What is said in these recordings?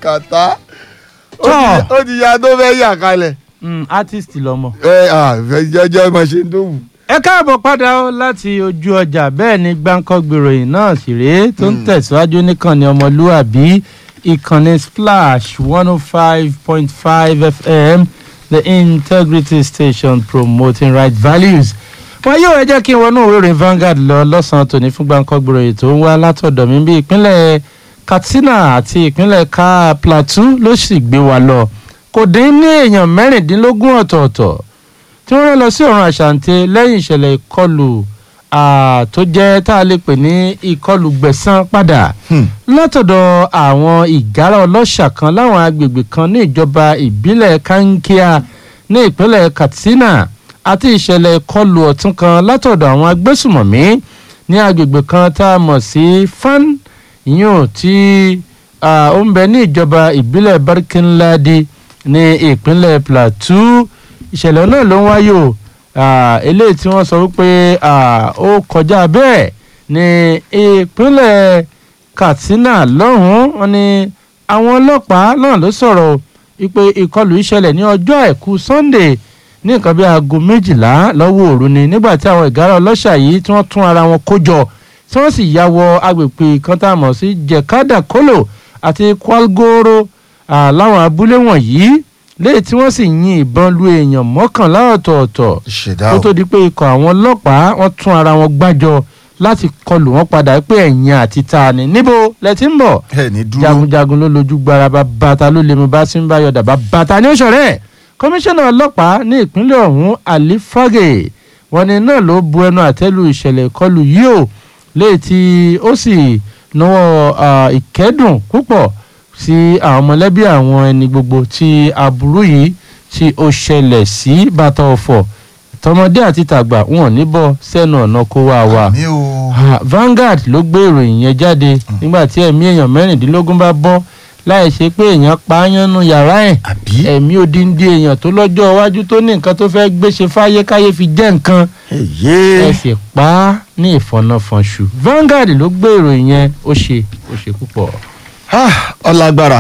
kàtá ó Tọ́. ti- ó ti ya tó fẹ́ yà kalẹ̀ Mm, artist lọmọ. ẹ à fẹ́ jẹ́jẹ́ máa ṣe tó wù. ẹ káàbọ̀ padà ó láti ojú ọjà bẹ́ẹ̀ ni gbáǹkọ́ gbèròyìn náà sì rèé tó ń tẹ̀síwájú níkànnì ọmọlúàbí ìkànnì splash one oh five point five fm the integrity station promoting right values. wọn yóò ẹ jẹ́ kí n wọnú òwe ìròyìn Vanguard lọ lọ́sàn-án tòní fún gbáǹkọ́ gbèròyìn tó ń wá látọ̀dọ̀ mi bí ìpínlẹ̀ Katsina àti ìpínlẹ̀ ka Plateau ló sì gbé wa lọ kò dín ní èèyàn mẹ́rìndínlógún ọ̀tọ̀ọ̀tọ̀ tí wọ́n rán lọ sí ọ̀run àṣàǹtẹ̀ lẹ́yìn ìṣẹ̀lẹ̀ ìkọlù ah, tó jẹ́ tá a lè pè ní ìkọlù gbẹ̀san padà látọ̀dọ̀ àwọn ìgárá ọlọ́ṣà kan láwọn agbègbè kan ní ìjọba ìbílẹ̀ kankia ní ìpínlẹ̀ Katsina àti ìṣẹ̀lẹ̀ ìkọlù ọ̀tún kan látọ̀dọ̀ àwọn agbésùmọ̀mí ní agbègbè kan tá a mọ̀ sí fan yíyún tí ah, ó ń bẹ ní ìjọba ìbílẹ̀ Barkinladi ní ìpínlẹ̀ Plateau ìṣẹ̀lẹ̀ náà ló ń wáyé o Ah, eléyìí tí wọ́n sọ wípé ah, ó kọjá bẹ́ẹ̀ ní ìpínlẹ̀ Katsina lọ́hùn-ún wọn ni àwọn ọlọ́pàá náà ló sọ̀rọ̀ o wípé ìkọlù ìṣẹ̀lẹ̀ ní ọjọ́ àìkú Sunday ní nǹkan bí aago méjìlá lọ́wọ́ òru ni nígbà tí àwọn ìgárá ọlọ́ṣà yìí tí wọ́n tún ara wọn kó jọ tí wọ́n sì ya wọ agbègbè kan tá a mọ̀ sí Jekada Kolo àti Kwalgoro ah, láwọn abúlé wọ̀nyí léyìí tí wọ́n sì yin ìbọn lu èèyàn mọ́kànlá ọ̀tọ̀ọ̀tọ̀ ṣèdá kó o tó di pé ikọ̀ àwọn ọlọ́pàá wọ́n tún ara wọn gbájọ láti kọlù wọn padà pé ẹ̀yìn àti ta ni níbo lẹ ti ń bọ̀ ẹ ní dúró jagunjagun ló lójú gbára bá bàtà ló lè mú bá sí ń bá yọ̀dà bá bàtà ní òṣèré kọmíṣánná ọlọ́pàá ní ìpínlẹ̀ ọ̀hún Ali Fage wọn ni náà ló bu ẹnu àtẹ́lu ìṣẹ̀lẹ̀ ìkọlù yìí o léyìí tí ó sì náwó ah, ìkẹ́dùn púpọ̀ sí àwọn mọ̀lẹ́bí àwọn ẹni gbogbo tí aburú yìí tí ó ṣẹlẹ̀ sí bàtà ọ̀fọ̀ tọmọdé àti tàgbà wọn ò ní bọ́ sẹ́nu ọ̀nà kó wá wa. mi ò Ah, Vanguard ló gbé ìròyìn yẹn jáde nígbà tí ẹ̀mí èèyàn mẹ́rìndínlógún bá bọ́ láì ṣe pé èèyàn pa á yánnú yàrá ẹ̀ àbí ẹ̀mí odindi èèyàn tó lọ́jọ́ iwájú tó ní nǹkan tó fẹ́ẹ́ gbéṣe fáyé káyé fi jẹ́ nǹkan èyí ẹ sì pa á ní ìfọ̀nàfọ̀nṣù Vanguard ló gbé ìròyìn yẹn ó ṣe ó ṣe púpọ̀. ọlágbára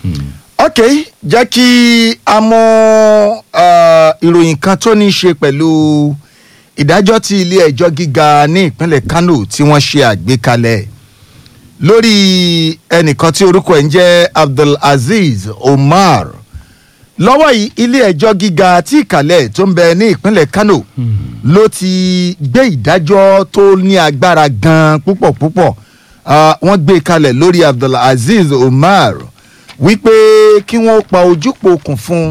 ok jẹ́ kí a mú ah, ìròyìn kan tó ní í ṣe pẹ̀lú ìdájọ́ tí ilé ẹjọ́ gíga ní ìpínlẹ̀ Kano tí wọ́n ṣe àgbékalẹ̀ lórí ẹnìkan tí orúkọ ẹ̀ ń jẹ́ Abdulaziz Omar lọ́wọ́ yìí ilé ẹjọ́ gíga tí ìkàlẹ̀ tó ń bẹ ní ìpínlẹ̀ Kano ló ti gbé ìdájọ́ tó ní agbára gan púpọ̀ púpọ̀ Ah, wọ́n gbé kalẹ̀ lórí Abdulaziz Omar wípé kí wọ́n pa ojúpọ̀ okùn fún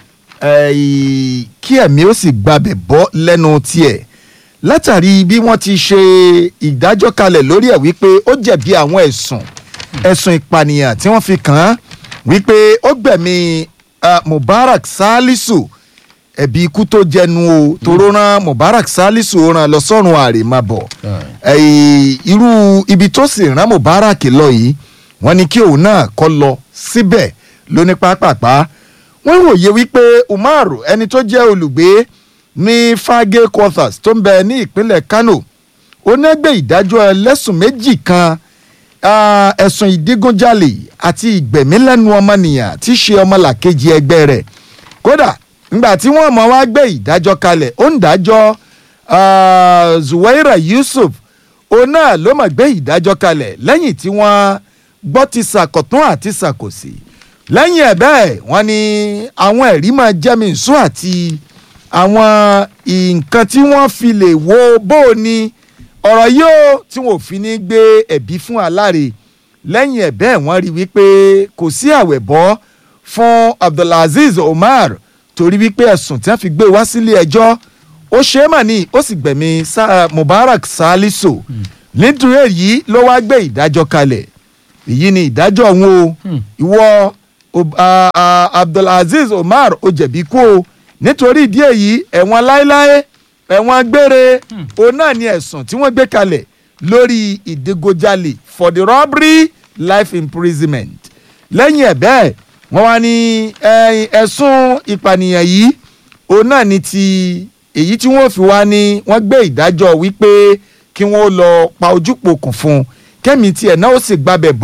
eh, kí ẹ̀mí ó sì gbabẹ̀ bọ́ lẹ́nu tiẹ̀ látàrí bí wọ́n ti ṣe ìdájọ́ kalẹ̀ lórí ẹ̀ wípé ó jẹ̀bi àwọn ẹ̀sùn ẹ̀sùn ìpànìyàn tí wọ́n fi kàn án wípé ó gbẹ̀mí ah, Mubarak Salisu ẹ̀bi ikú tó jẹnu o toró rán Mubarak Salisu ó rán lọ sọ́run àrèmábọ̀ ẹ̀yìn irú ibi tó sì rán Mubarak lọ yìí wọ́n ní kí òun náà kọ́ lọ síbẹ̀ lóní pápápá wọ́n wòye wípé Umar ẹni tó jẹ́ olùgbé ní Fage quarters tó ń bẹ ní ìpínlẹ̀ Kano onígbé ìdájọ́ ẹlẹ́sùn méjì kan ah, ẹ̀sùn ìdígunjalè àti ìgbẹ̀mílẹ́nu ọmọnìyàn tí í ṣe ọmọlàkejì ẹgbẹ́ rẹ̀ kódà nígbà tí wọ́n mọ̀ wá gbé ìdájọ́ kalẹ̀ ó ń dájọ́ ah, Zuwaira Yusuf òun náà ló mọ̀ gbé ìdájọ́ kalẹ̀ lẹ́yìn tí wọ́n gbọ́ ti sàkọ̀tún àti sàkòsì lẹ́yìn ẹ̀ bẹ́ẹ̀ wọ́n ní àwọn ẹ̀rí máa jẹ́mi nsú àti àwọn nǹkan tí wọ́n fi lè wo bó o ní ọ̀rọ̀ yóò tí wọ́n ò fi ní gbé ẹ̀bí fún aláre lẹ́yìn ẹ̀ bẹ́ẹ̀ wọ́n rí wípé kò sí àwẹ̀ bọ́ fún Abdulaziz Omar torí wípé ẹ̀sùn tí wọ́n fi gbé wá sílé ẹjọ́ ó ṣe é mà ní ó sì gbẹ̀mí Sa- Mubarak Salisu nítorí èyí ló wá gbé ìdájọ́ kalẹ̀ èyí ni ìdájọ́ òun o ìwọ Ob- a- a- Abdulaziz Omar ó jẹ̀bi kú o nítorí ìdí èyí ẹ̀wọ̀n láéláé ẹ̀wọ̀n gbére òun náà ni ẹ̀sùn tí wọ́n gbé kalẹ̀ lórí ìdígunjalè for the robbery life imprisonment lẹ́yìn ẹ̀ bẹ́ẹ̀ wọ́n wá ní ẹ̀yìn ẹ̀sùn ìpànìyàn yìí òun náà ni ti èyí tí wọ́n fi wá ní wọ́n gbé ìdájọ́ wípé kí wọ́n lọ pa ojúpọ̀ kùn fún un kẹ́mi tiẹ̀ náà ó sì gbabẹ̀ bọ́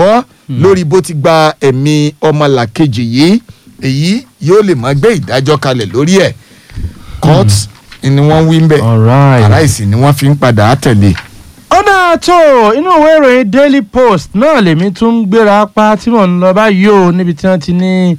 lórí bó ti gba ẹ̀mí ọmọlàkejì yìí èyí yóò lè máa gbé ìdájọ́ kalẹ̀ lórí ẹ̀ court ni wọ́n wí ń bẹ̀ Alright. aláìsí ni wọ́n fi ń padà tẹ̀lé. ọ̀dà tó inú ìwé ìròyìn daily post náà lèmi tún ń gbéra pa tí mò ń lọ báyìí o níbi tí wọ́n ti ní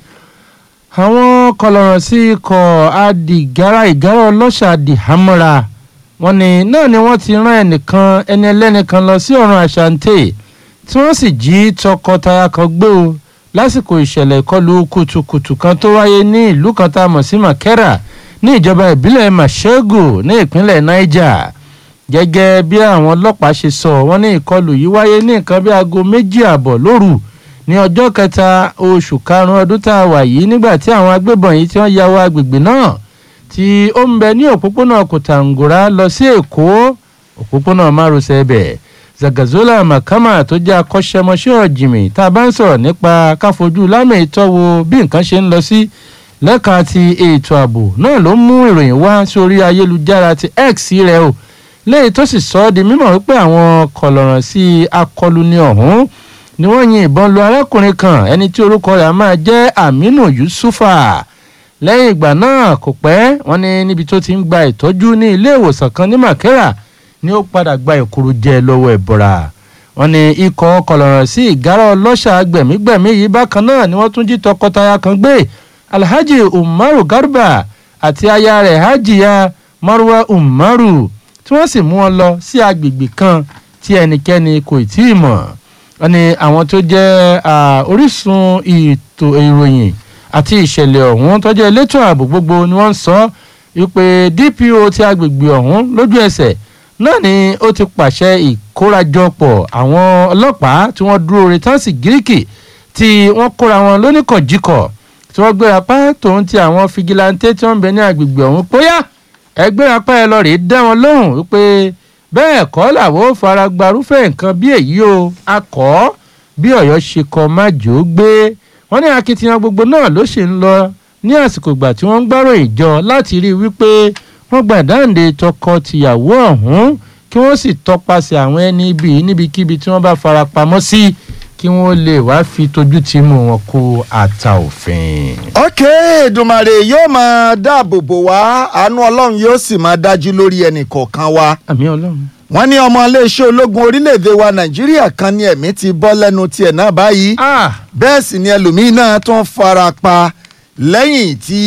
àwọn kọlọ̀rọ̀ sí ikọ̀ adìgára ìgárá ọlọ́ṣà adìhámọ́ra wọn ni náà ni wọ́n ti rán ẹnìkan ẹni ẹlẹ́nìkan lọ sí ọ̀run àṣàǹtẹ̀ tí wọ́n sì jí tọkọtaya kan gbé o lásìkò ìṣẹ̀lẹ̀ ìkọlù kùtùkùtù kan tó wáyé ní ìlú kan tá a mọ̀ sí makera ní ìjọba ìbílẹ̀ mashegu ní ìpínlẹ̀ niger gẹ́gẹ́ bí àwọn ọlọ́pàá ṣe sọ wọ́n ní ìkọlù yìí wáyé ní nǹkan bí aago méjì àbọ̀ lóru ní ọjọ́ kẹta oṣù karùn-ún ọdún tá a wà yìí nígbà tí àwọn agbébọn yìí tí wọ́n ya wọ agbègbè náà tí ó ń bẹ ní òpópónà kòtàngórá lọ sí èkó òpópónà márosẹ̀ ẹbẹ̀ zagazola makama tó jẹ́ akọ́ṣẹ́mọṣẹ́ ọ̀jìmì tá a bá ń sọ̀rọ̀ nípa káfojú lámì ìtọ́wò bí nǹkan ṣe ń lọ sí lẹ́ka ti ètò ààbò náà ló mú ìròyìn wá sórí ayélujára ti x rẹ̀ o léyìí tó sì sọ ọ́ di mímọ̀ wípé àwọn kọlọ̀ràn sí akọlùni ọ̀hún ni wọ́n yin ìbọn lu arákùnrin kan ẹni tí orúkọ rẹ̀ á máa jẹ́ aminu yusufa lẹ́yìn ìgbà náà kò pẹ́ wọ́n ní níbi tó ti ń gba ìtọ́jú ní ilé ìwòsàn kan ní makera ni ó padà gba ìkúrú jẹ lọ́wọ́ ẹ̀bọ̀ra wọ́n ní ikọ̀ kọlọ̀ràn sí ìgárá ọlọ́ṣà gbẹ̀mígbẹ̀mí yìí bákan náà ni wọ́n tún jí tọkọtaya kan gbé alhaji umaru garba àti aya rẹ̀ hajiya marwa umaru tí wọ́n sì mú wọn lọ sí agbègbè kan tí ẹnikẹ́ni kò tí ì mọ̀ wọ́n ní àwọn tó jẹ́ ah, orísun ètò ìròyìn àti ìṣẹ̀lẹ̀ ọ̀hún tó jẹ́ elétò ààbò gbogbo ni wọ́n ń sọ wípé dpo ti agbègbè ọ̀hún lójú ẹsẹ̀ náà ni ó ti pàṣẹ ìkórajọpọ̀ àwọn ọlọ́pàá tí wọ́n dúró retán sí gíríkì tí wọ́n kóra wọn lóníkọ̀jíkọ̀ tí wọ́n gbéra pa tòun ti àwọn fìgìláńtẹ́ tí wọ́n ń bẹ ní agbègbè ọ̀hún bóyá ẹgbẹ́ apá ẹ lọ rèé dá wọn lóhùn wípé bẹ́ẹ̀ kọ́ làwọn ò fara gbarúfẹ́ nǹkan bí èyí o a kọ́ bí ọ̀yọ́ ṣe kọ́ májò gbé wọ́n ní akitiyan gbogbo náà ló ṣì ń lọ ní àsìkò ìgbà tí wọ́n ń gbárò ìjọ láti rí i wípé wọ́n gba ìdáǹdè tọkọ-tìyàwó ọ̀hún kí wọ́n sì tọpasẹ̀ àwọn ẹni ibi níbikíbi tí wọ́n bá fara pamọ́ sí kí wọ́n lè wá fi tójú tì mú wọn kó ata òfin. ok Èdùmàrè yóò máa dáàbò bò wá àánú ọlọ́run yóò sì máa dájú lórí ẹnì kọ̀ọ̀kan wa àmì ọlọ́run. wọ́n ní ọmọ iléeṣẹ́ ológun orílẹ̀‐èdè wa nàìjíríà kan ní ẹ̀mí ti bọ́ lẹ́nu tiẹ̀ náà báyìí ah bẹ́ẹ̀ sì ni ẹlòmíín náà tún fara pa lẹ́yìn tí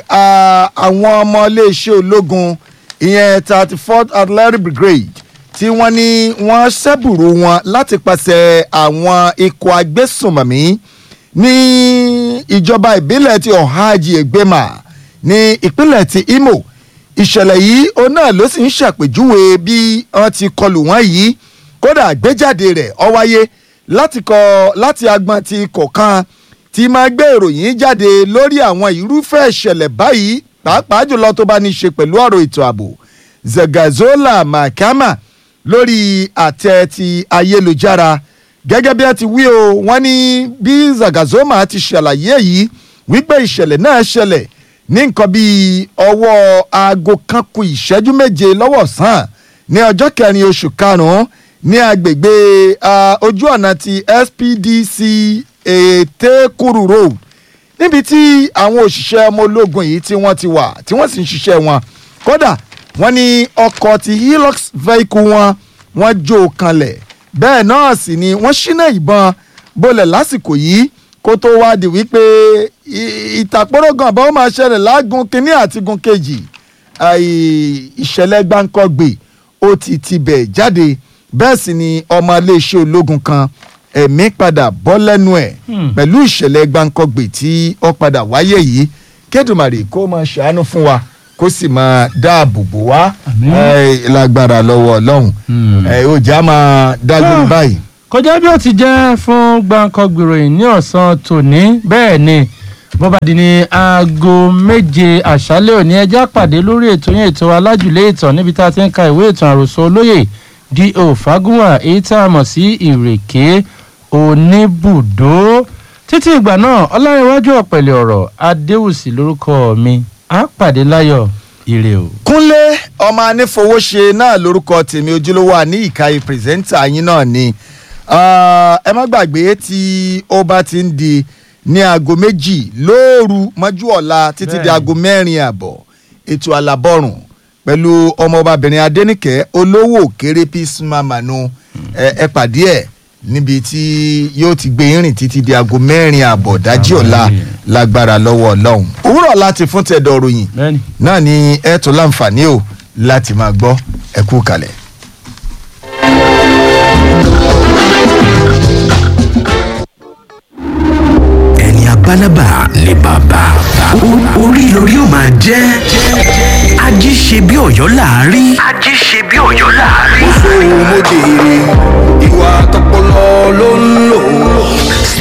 ah, àwọn ọmọ iléeṣẹ́ ológun ìyẹn thirty fourth artillery brigade tí wọ́n ní wọ́n ṣẹ́bùrú wọn láti pàṣẹ àwọn ikọ̀ agbésùnmọ̀mí ní ìjọba ìbílẹ̀ ti ọ̀hájì ẹgbẹ́mà ní ìpínlẹ̀ ti imo ìṣẹ̀lẹ̀ yìí òun náà ló sì ń ṣàpèjúwe bí wọ́n ti kọlù wọ́n yìí kódà àgbéjáde rẹ̀ ó wáyé láti kọ láti agbọn ti kọ̀ọ̀kan tí máa gbé ìròyìn jáde lórí àwọn irúfẹ́ ìṣẹ̀lẹ̀ báyìí pàápàá jùlọ tó bá ní í ṣe pẹ̀lú ọ̀rọ̀ ètò ààbò zagazola mahakama lórí àtẹ ti ayélujára gẹ́gẹ́ bí a ti wí o wọ́n ní bí zagazoma ti ṣàlàyé yìí wípé ìṣẹ̀lẹ̀ náà ṣẹlẹ̀ ní nǹkan bíi ọwọ́ aago kan kù ìṣẹ́jú méje lọ́wọ́ sàn ní ọjọ́ kẹrin oṣù karùn-ún ní agbègbè ah, ojú ọ̀nà ti spdc ètékùrù road níbi tí àwọn òṣìṣẹ́ ọmọ ológun yìí tí wọ́n ti wà tí wọ́n sì ń ṣiṣẹ́ wọn kódà wọ́n ní ọkọ̀ ti hilux vehicle wọn wọ́n jó o kanlẹ̀ bẹ́ẹ̀ náà sì ni wọ́n ṣínà ìbọn bolẹ̀ lásìkò yìí kó tó wá di wípé ì- ìtàkùrọ̀gàn bá ó máa ṣẹlẹ̀ lágùn kínní àti gun kejì àì, ìṣẹ̀lẹ̀ gbáǹkọ́gbè ó ti tibẹ̀ jáde bẹ́ẹ̀ sì ni ọmọ iléeṣẹ́ ológun kan ẹ̀mí padà bọ́ lẹ́nu ẹ̀ Hmm. pẹ̀lú ìṣẹ̀lẹ̀ gbáǹkọ́gbè tí ó padà wáyé yìí kédùmarè kó máa ṣàánú fún wa kó sì máa dáàbò bò wá Àmín. ẹ, lágbára lọ́wọ́ ọlọ́run Hmm. ẹ, ó já máa dágbére Ah. báyìí. kọjá bí ó ti jẹ́ fún gbàǹkangbèròyìn ní ọ̀sán tòní bẹ́ẹ̀ ni bó bá di ní aago méje àṣálẹ́ òní ẹjẹ́ àpàdé lórí ètò yẹn ètò alájùlé ìtàn níbi tá a ti ń ka ìwé ìtàn àròsọ olóyè D.O. Fagunwa èyí tá a mọ̀ sí ìrèké oníbùdó títí ìgbà náà ọlárẹ̀wájú ọ̀pẹ̀lẹ̀ ọ̀rọ̀ adéwùsì lórúkọ mi á pàdé láyọ̀ ire o. kúnlé ọmọ anífowóṣe náà lórúkọ tèmi ojúlówó àní ìkàyè pírẹsẹ́ńtà yín náà ni Ah, ẹ má gbàgbé tí ó bá ti ń di ní aago méjì lóòru mọ́jú ọ̀la títí di Bẹ́ẹ̀ni. aago mẹ́rin àbọ̀ ètò alábọ̀rùn pẹ̀lú ọmọọbabìnrin adẹ́nìkẹ́ olówó kéré peace mama nu ẹ ẹ pàdé ẹ̀ níbi tí yóò ti gbé irin títí di aago mẹ́rin àbọ̀ dájí ọ̀la lágbára lọ́wọ́ ọlọ́run òwúrọ̀ láti fún tẹ̀dọ̀ ròyìn bẹ́ẹ̀ni. náà ni ẹ tó láǹfààní o láti máa gbọ́ ẹ kú kalẹ̀. ẹni abálábà ni bàbá O- orí lórí ó máa jẹ́ ají ṣe bí ọ̀yọ́ láàárí. ají ṣe bí ọ̀yọ́ láàárí. mo jèrè ìwà tọpọlọ ló ń